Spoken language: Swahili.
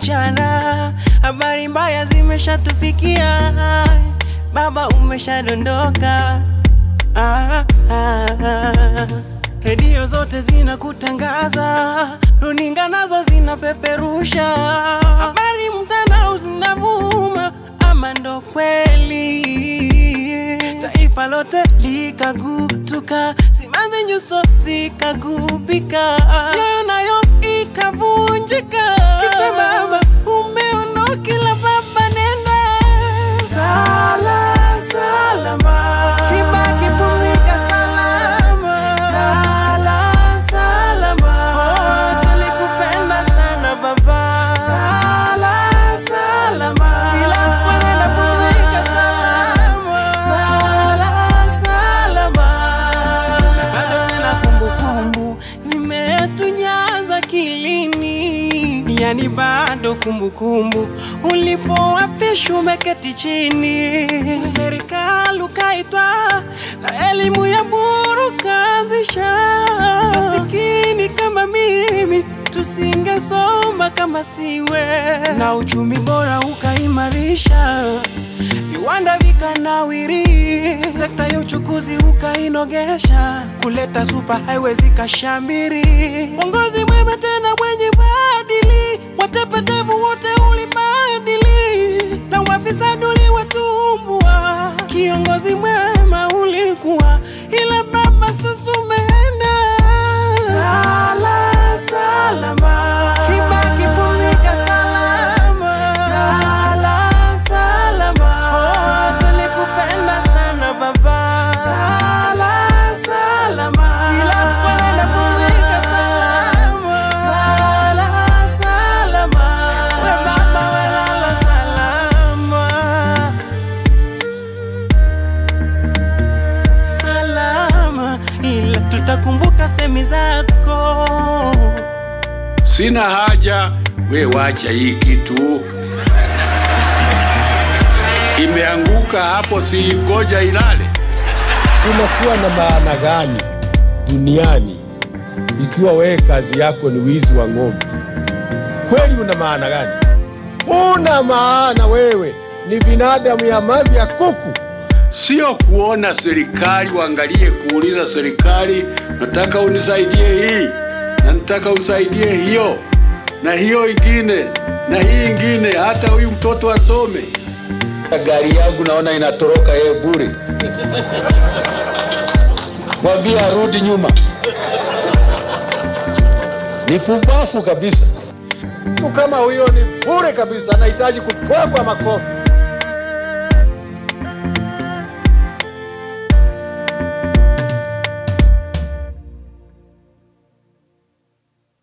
mchana, habari mbaya zimeshatufikia, baba umeshadondoka. Ah, ah, ah. Redio zote zinakutangaza, runinga nazo zinapeperusha habari, mtandao zinavuma, ama ndo kweli? Taifa lote likagutuka, simanzi nyuso zikagubika, nyoyo nayo ikavunjika, kisa baba umeondoka, kila baba nenda sala salama, Kibaki pumzika salama, sala salama, oh, tulikupenda sana baba, sala salama, ila mwenenda pumzika salama, sala salama, bado tena kumbukumbu zimetunyaza kilini, yani bado kumbukumbu ulipoapishwa umeketi chini, serikali ukaitwa na elimu ya bure ukaanzisha. Masikini kama mimi tusingesoma kama siwe, na uchumi bora ukaimarisha, viwanda vikanawiri, sekta ya uchukuzi ukainogesha, kuleta super highway zikashamiri, uongozi mwema tena mwenye maadili, watepetevu wote ulibadili, na wafisadi uliwatumbua. Kiongozi mwema ulikuwa, ila baba sasa umeenda. Sala salama, Kibaki pumzika salama, sala salama, oh, tulikupenda sana baba, sala salama, ila mwenenda pumzika salama, sala salama, we baba welala salama salama, ila tutakumbuka semi zako. Sina haja, we wacha hii kitu imeanguka hapo, si ngoja ilale. unakuwa na maana gani duniani ikiwa wewe kazi yako ni wizi wa ng'ombe? Kweli una maana gani? Una maana wewe ni binadamu ya mavi ya kuku. Sio kuona serikali, waangalie kuuliza serikali, nataka unisaidie hii na nataka unisaidie hiyo na hiyo ingine na hii ingine, hata huyu mtoto asome. Gari yangu naona inatoroka yeye bure. Mwambie arudi nyuma. Ni pumbafu kabisa. Mtu kama huyo ni bure kabisa, anahitaji kutwagwa makofi.